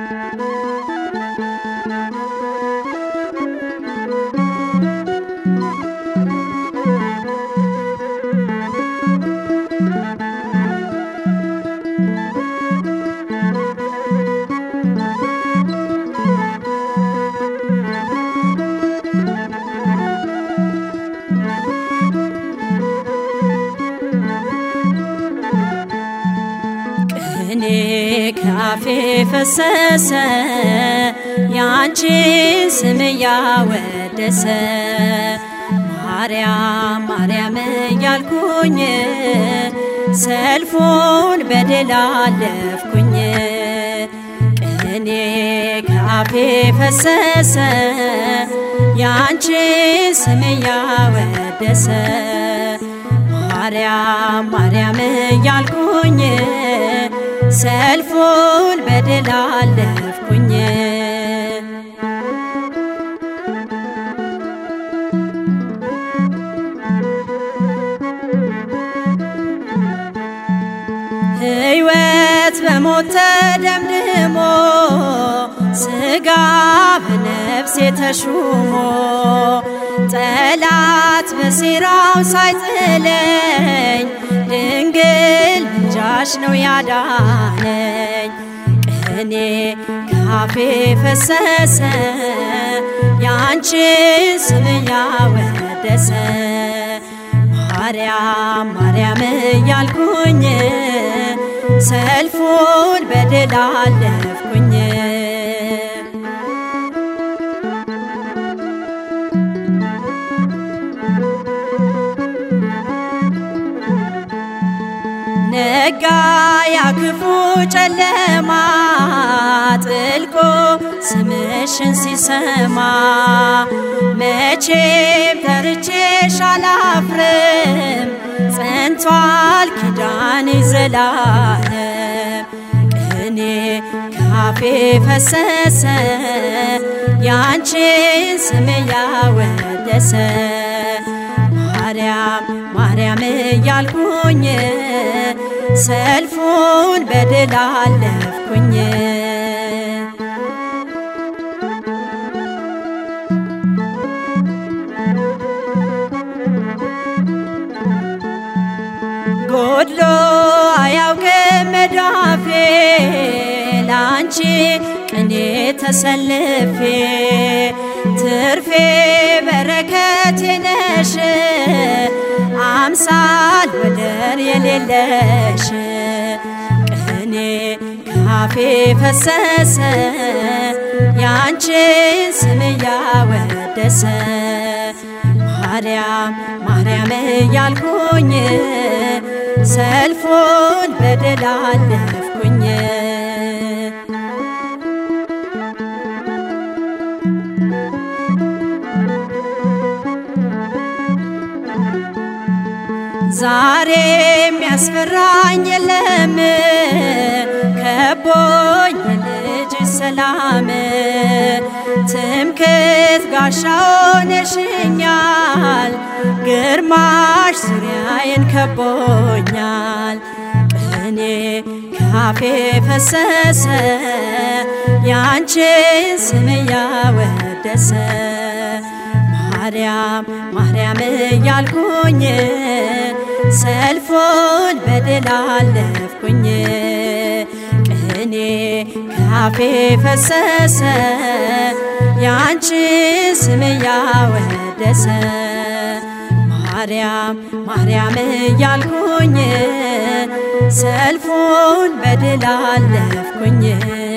ቅኔ ካፌ ፈሰሰ ያንቺን ስም እያወደሰ ማርያም ማርያም እያልኩኝ ሰልፉን በድል አለፍኩኝ። ቅኔ ካፌ ፈሰሰ ያንቺን ስም እያወደሰ ማርያም ማርያም እያልኩኝ ሰልፉን በድል አለፍኩኝ። ሕይወት በሞት ተደምድሞ ሥጋ በነፍሴ ተሹሞ ጠላት በሴራው ሳይጥለኝ ድንግል ምልጃሽ ነው ያዳነኝ። ቅኔ ካፌ ፈሰሰ ያንቺን ስም ያወደሰ ማርያም ማርያም እያልኩኝ ሰልፉን በድል አለፍኩኝ። ነጋ ያ ክፉ ጨለማ ጥልቆ ስምሽን ሲሰማ መቼም ተርቼሽ አላፍርም ጸንቷል ኪዳኔ ዘላለም ቅኔ ካፌ ፈሰሰ ያንቺን ስም ያወደሰ ማርያም ማርያም እያልኩኝ ሰልፉን በድል አለፍኩኝ። ጎድሎ አያውቅም መዳፌ ላንቺ ቅኔ ተሰልፌ ትርፌ በረከቴ ነሽ አምሳል ወደር የሌለሽ ቅኔ ካፌ ፈሰሰ ያንቺን ስም ያወደሰ ማርያም ማርያም እያልኩኝ ሰልፉን በድል አለፍኩኝ። ዛሬ የሚያስፈራኝ የለም ከቦኝ የልጅ ሰላም ትምክት ጋሻ ሆነሽኛል ግርማሽ ዙሪያዬን ከቦኛል ቅኔ ካፌ ፈሰሰ ያንቺን ስም ያወደሰ ማርያም ማርያም እያልኩኝ ሰልፉን በድል አለፍኩኝ። ቅኔ ካፌ ፈሰሰ ያንቺን ስም ያወደሰ ማርያም ማርያም እያልኩኝ ሰልፉን በድል አለፍኩኝ።